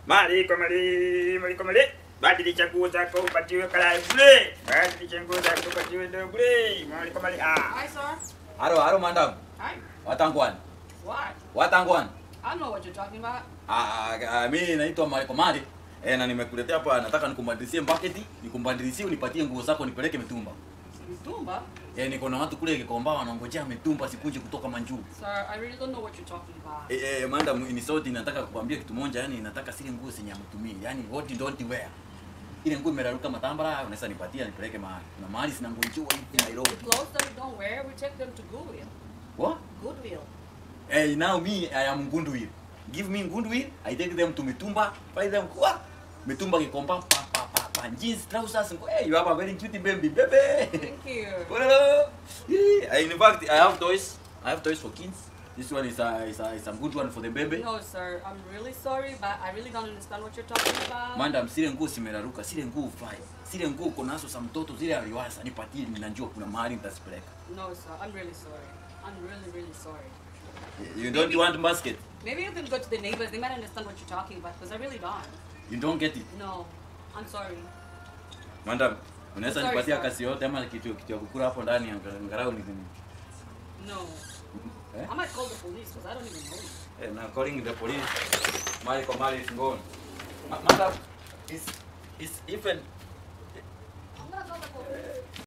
Mali kwa mali, mali kwa mali. Badilisha nguo zako upatiwe kalai bure. Badilisha nguo zako upatiwe ndo bure. Mali kwa mali. Ah. Hi, sir. Haro, haro madam. Hi. Watangwan. What? Watangwan. I don't know what you're talking about. Ah, ah, mimi naitwa Mariko Mali. Eh, na nimekuletea hapa nataka nikumbadilishie mbaketi, nikumbadilishie unipatie nguo zako nipeleke mitumba. Mtumba? Eh, niko na watu kule Gikomba wanangojea mitumba sikuje kutoka Manjuu. Sir, I really don't know what you're talking about. Eh, eh, madam ni sauti nataka kukwambia kitu moja, yani nataka zile nguo zenye amtumii. Yaani what you don't wear. Ile nguo imeraruka matambara, unaweza nipatia nipeleke mahali. Na mahali zinangojiwa hivi Nairobi. Clothes that you don't wear, we take them to Goodwill. What? Goodwill. Hey, now me, I am Ngundwil. Give me Ngundwil, I take them to Mitumba, buy them what? Mitumba Gikomba, pa pa pa pa, jeans, trousers. and- Hey, you have a very cute baby, baby. Thank you. Hello. Yeah, In fact, I have toys. I have toys for kids. This one is a is a, is a good one for the baby. No, sir, I'm really sorry, but I really don't understand what you're talking about. Madam, zile nguo zimeraruka, zile nguo fai. Zile nguo uko nazo za mtoto, zile aliwasa, nipatie, ninajua kuna mahali nitazipeleka. No, sir, I'm really sorry. I'm really, really sorry. You don't want basket? Maybe you can go to the neighbors. They might understand what you're talking about, because I really don't. You don't get it? No, I'm sorry. Madam, unaweza Sorry, nipatia sir. kasi yote ama kitu kitu ya kukula hapo ndani angalau ni No. Eh? I might call the police, because I don't even know you. Eh, na calling the police. Mali kwa mali is gone. Ma- Madam, is is even